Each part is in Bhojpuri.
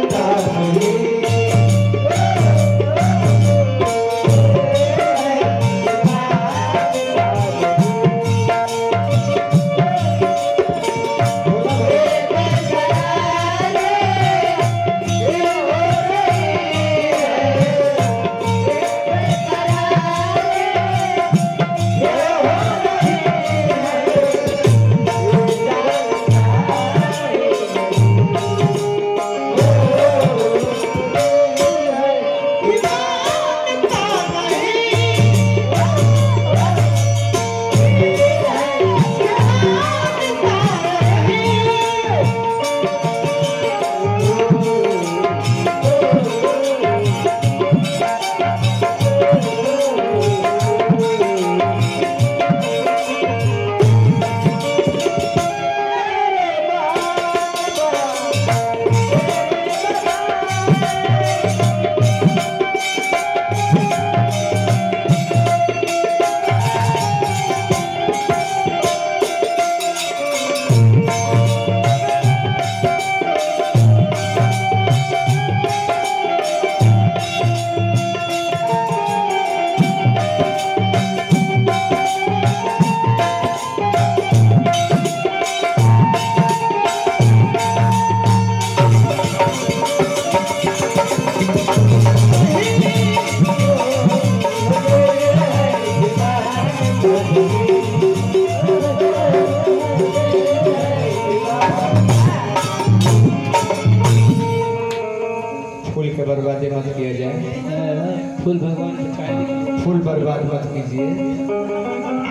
फूल के बर्बादी मत किया जाए फूल भगवान के चाहे फूल बर्बाद मत कीजिए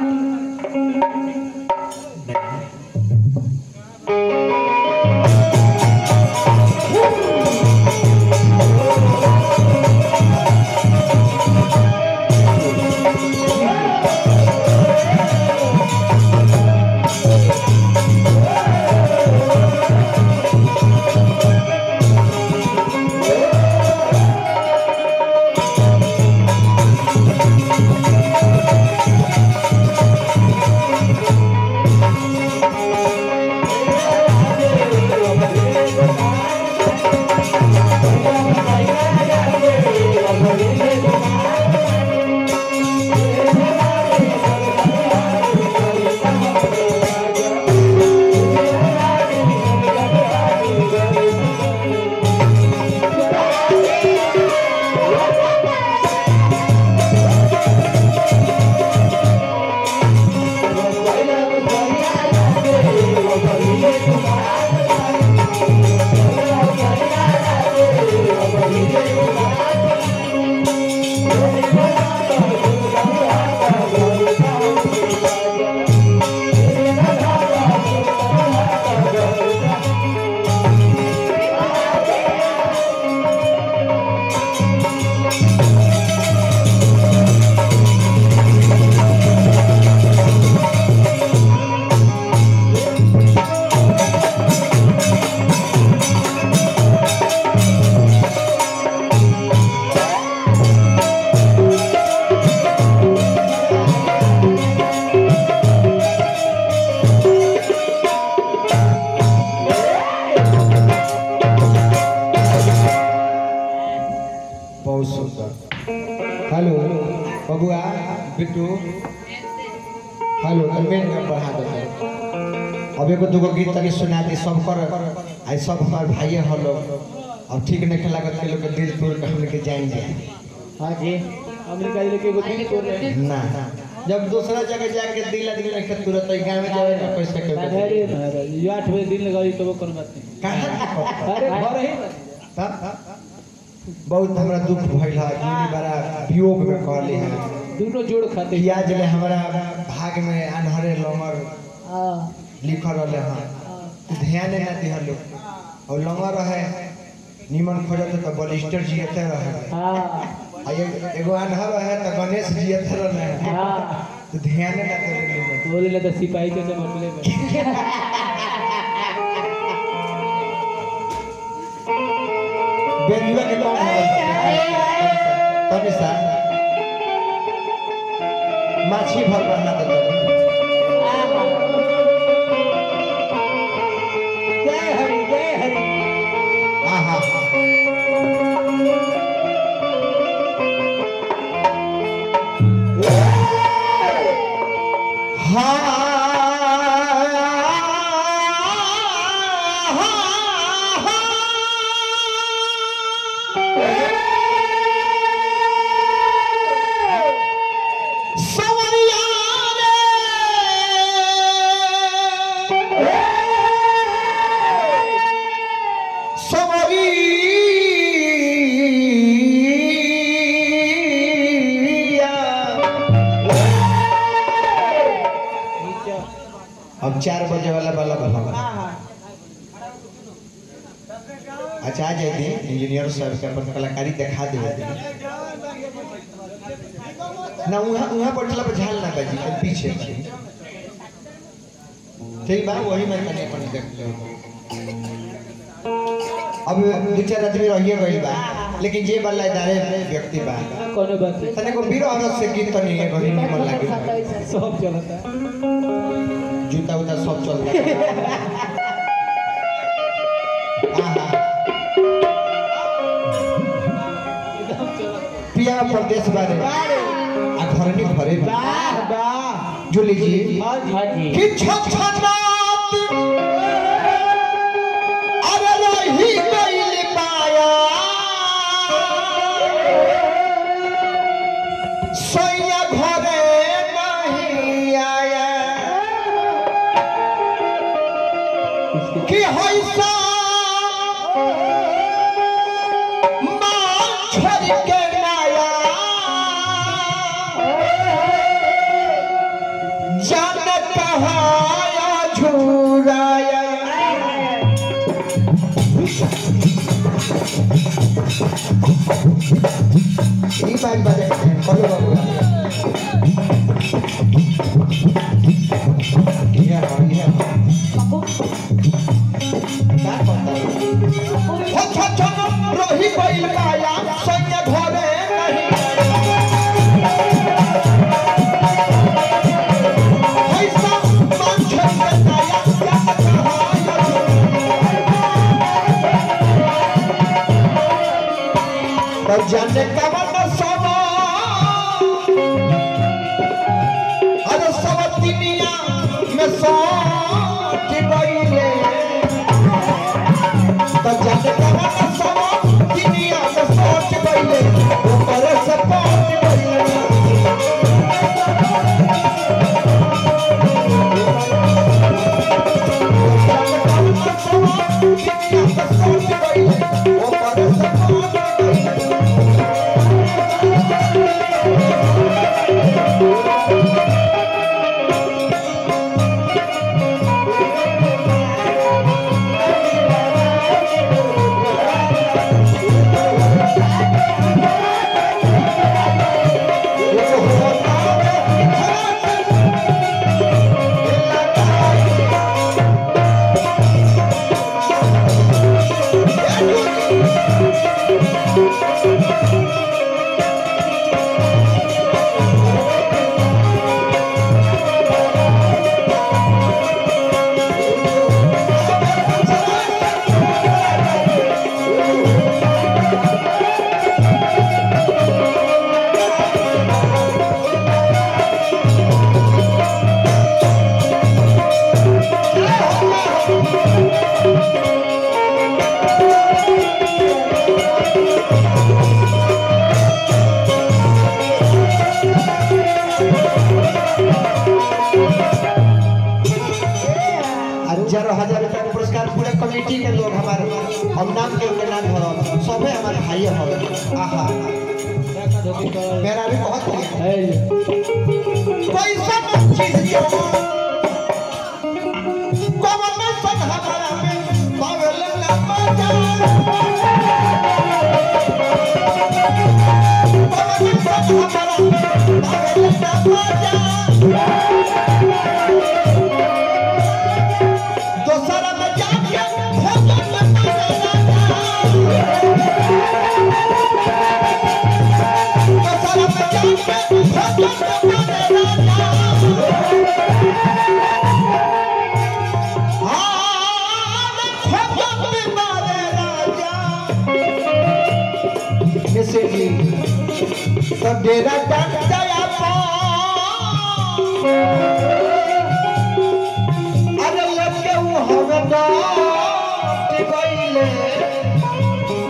बहुत सुंदर हेलो बबुआ बिट्टू हेलो मेन का बढ़ा देते अब एगो दूगो गीत तनी सुना दी सब कर आई सब हमार भाई हलो अब ठीक नहीं लागत के लोग के दिल तोड़ के हम लेके जाएंगे हाँ जी अमेरिका जिले के एगो दिल तोड़ रहे हैं ना जब दूसरा जगह जाके दिल आदमी नहीं के तुरंत ही गांव में जावे ना पैसा के अरे महाराज ये आठ बजे दिन लगाई तो वो कौन बात नहीं कहां अरे घर ही तब बहुत हमरा दुख भइल है जिंदगी बड़ा वियोग में कहली है दोनों जोड़ खाते हैं। पियाज ले हमरा भाग में अनहरे लमर हाँ लिखल रहले हैं ध्यान ना दिहलो और लमर रहे निमन खोजत तो बलिस्टर जियते रहे हाँ आ ए- एगो अनहर रहे तो गणेश जियते रहे हाँ तो ध्यान ना दिहलो बोले लगा सिपाही के जमा मिले बेजुआ के कौन तभी सा माछी भर बना दे जय हरि जय हरि आहा चार बजे वाला वाला भवन अच्छा आ जाए दी इंजीनियर साहब के अपन कलाकारी दिखा दे ना वहाँ वहाँ बैठला पर झाल ना बजी तो पीछे बजी। ठीक बा वही मैं कने अपन देख ले अब दो चार आदमी रहिए गइल बा लेकिन जे वाला इदारे व्यक्ति बा कोनो बात नहीं तने को बीरो औरत से गीत तो नहीं है गही मन लागे सब चलता जूता उता सब चल रहा आहा एकदम चलता पिया प्रदेश बारे आ घरनी घरे बा वाह वाह जो लीजिए हाँ जी हाँ जी कि छछनात अरे रही गइल पाया सैया घरे नहीं आया कि हैसा माल छोड़ के नाया जान कहाया झूराया ई बात बारे बोलो बाबू ये हो ये हो का कहता हो छ छ रही गइल काया सैया घरे नहीं हैसा मान छोड़ के नाया जान कहाया तब जाने कवन सवा अरे सब दुनिया में सोच गईले तब जाने कवन सवा दुनिया में सोच गईले ऊपर से पहुंच गईले दुनिया में सोच गईले ऊपर से पहुंच गईले हजार हजार रुपया के पुरस्कार पूरे कमेटी के लोग हमारे हम नाम के उनके नाम भरल सबे हमारे भाई हो आहा मेरा भी बहुत प्रिय है कोई सब चीज जो कवन सन हमारा में पावल ना मजा कवन सन हमारा में पावल ना मजा दोसरा में जाके भोजन दोसरा में जाके भोजन तो डेरा डंड दया अरे लगे वो हवे डाट गइले